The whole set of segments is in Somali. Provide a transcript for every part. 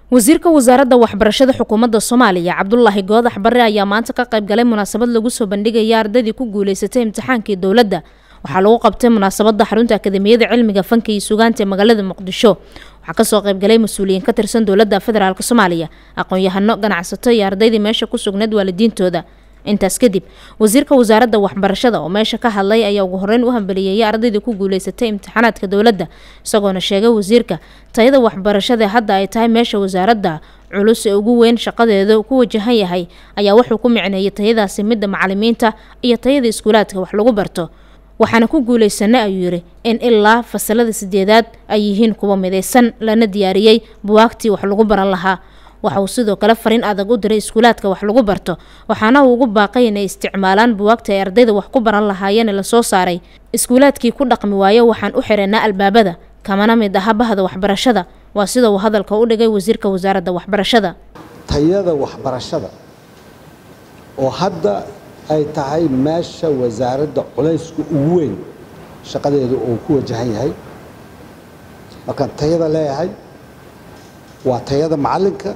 wasiirka wasaaradda waxbarashada xukuumadda soomaaliya cabdulaahi goodax barre ayaa maanta ka qayb galay munaasabad lagu soo bandhigaya ardaydii ku guuleysatay imtixaankii dowladda waxaa lagu qabtay munaasabadda xarunta akademiyada cilmiga fanka iyo sugaanta ee magaalada muqdisho waxaa kasoo qaybgalay mas-uuliyiin ka tirsan dowladda federaalk soomaaliya aqoon-yahano ganacsato iyo ardaydii meesha ku sugnayd waalidiintooda intaas kadib wasiirka wasaaradda waxbarashada oo meesha ka hadlay ayaa ugu horeyn u hambaliyeeyay ardaydii ku guuleysatay imtixaanaadka dowladda isagoona sheegay wasiirka tayada waxbarashada hadda ay tahay meesha wasaaradda culus ee ugu weyn shaqadeeda ku wajahan yahay ayaa wuxuu ku micneeyay tayadaasi midda macalimiinta iyo tayada iskuulaadka wax lagu barto waxaana ku guulaysanay ayuu yidhi in ilaa fasalada sideedaad ay yihiin kuwa midaysan lana diyaariyey buwaagtii wax lagu baran lahaa waxa uu sidoo kale fariin adag u diray iskuulaadka wax lagu barto waxaana uu ugu baaqay inay isticmaalaan buwaagta ay ardayda wax ku baran lahaayeen la soo saaray iskuulaadkii ku dhaqmi waayo waxaan u xiranaa albaabada kamana mid aha bahda waxbarashada waa sida uu hadalka u dhigay wasiirka wasaaradda waxbarashada tayada waxbarashada oo hadda ay tahay meesha wasaaradda culaysku ugu weyn shaqadeedu uu ku wajahan yahay markaan tayada leeyahay waa tayada macalinka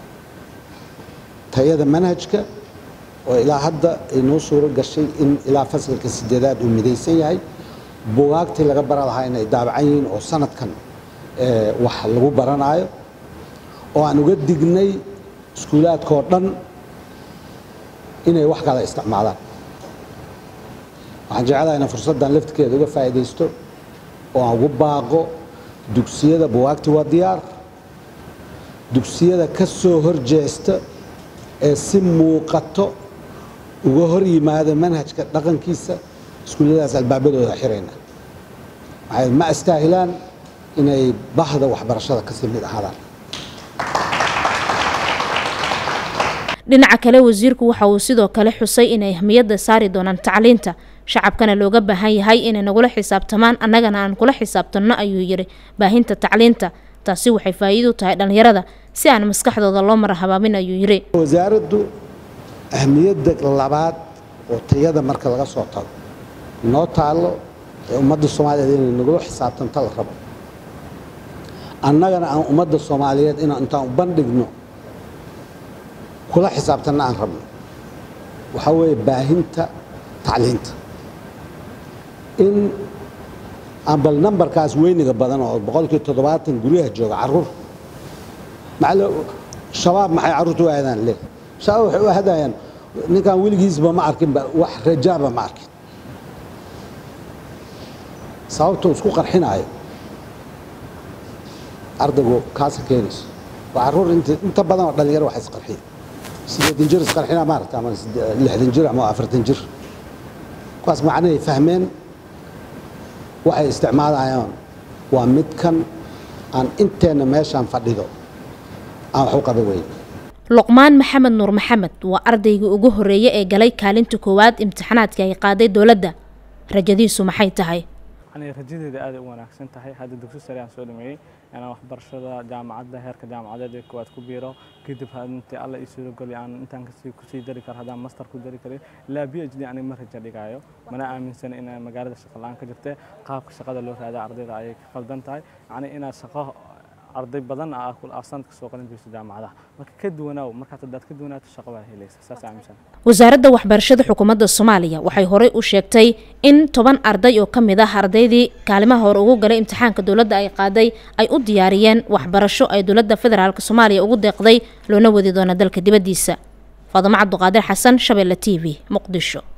tayada manhajka oo ilaa hadda inoo suuro gashay in ilaa fasalka sideedaad uu midaysan yahay bugaagtii laga bara lahaa inay daabacan yihiin oo sanadkan wax lagu baranaayo oo aan uga dignay iskuulaadkaoo dhan inay wax kala isticmaalaan waxaan jeclaha inaan fursaddan laftirkeeda uga faa'iidaysto oo aan ugu baaqo dugsiyada buwaagti waa diyaar dugsiyada ka soo horjeesta ee si muuqato uga hor yimaada manhajka dhaqankiisa iskuulladaas albaabadooda xirayna maxay ma astaahilaan inay bahda waxbarashada kasii mid ahaadaan dhinaca kale wasiirku waxa uu sidoo kale xusay inay ahmiyadda saari doonaan tacliinta shacabkana looga baahan yahay inay nagula xisaabtamaan annagana aan kula xisaabtanno ayuu yidhi baahinta tacliinta taasi waxay faa'iido tahay dhallinyarada si aan maskaxdooda loo mara habaabin ayuu yidhi wasaaraddu ahmiyadda labaad oo tayada marka laga soo tago noo taallo ee ummadda soomaaliyeed inay nagula xisaabtanto la rabo annagana aan ummadda soomaaliyeed inaan intaan u bandhigno kula xisaabtanna aan rabno waxaa weeye baahinta tacliinta in aan bal nambarkaas weyniga badan oo boqolkii toddobaatan guryaha jooga caruur shabaab maxay carruurta u aadaan le shabaab waxay u aadayaan ninkaan weligiisba ma arkinba wax rajaaba ma arkin sababtuu isku qarxinaayo ardaygu kaasa keenayso waa carruur inta badan oo dhalinyaro wax isqarxiya sideedan jir isqarxina maaragta ama lixdan jir ama afartan jir kuwaas macnahay fahmeen waxay isticmaalayaan waa midkan aan inteenna meeshaan fadhido aan wax u qaba weyn luqmaan maxamed nuur maxamed waa ardaygii ugu horreeye ee galay kaalinta koowaad imtixaanaadka ay qaaday dowladda rajadiisu maxay tahay rajadeeda aad u wanaagsan tahay hadda dugsi sare aan soo dhameeyey inaan waxbarashada jaamacadda heerka jaamacadeed ee koowaad ku biiro kadib intii alla ii suurogeli aan intaan kusii dari karo haddaan master ku dari karin ilaa b h d aniga ma raja dhigaayo mana aaminsana in magaalada shaqa la-aan ka jirta qaabka shaqada loo raada ardayda ayay ka khaldan tahay yacni inaad shaqo arday badan ah sanadka soo qalin jirto jaamacadaha marka ka duwanaaw markaad hadaad ka duwanaato shaqo baa helaysa saas aaminsan wasaaradda waxbarashada xukuumadda soomaaliya waxay horey u sheegtay in toban arday oo ka mid ah ardaydii kaalimaha hore ugu galay imtixaanka dowladda ay qaaday ay u diyaariyeen waxbarasho ay dowladda federaalk soomaaliya ugu deeqday loona wadi doona dalka dibaddiisa faadamo cabduqaadir xasan shabeelle t v muqdisho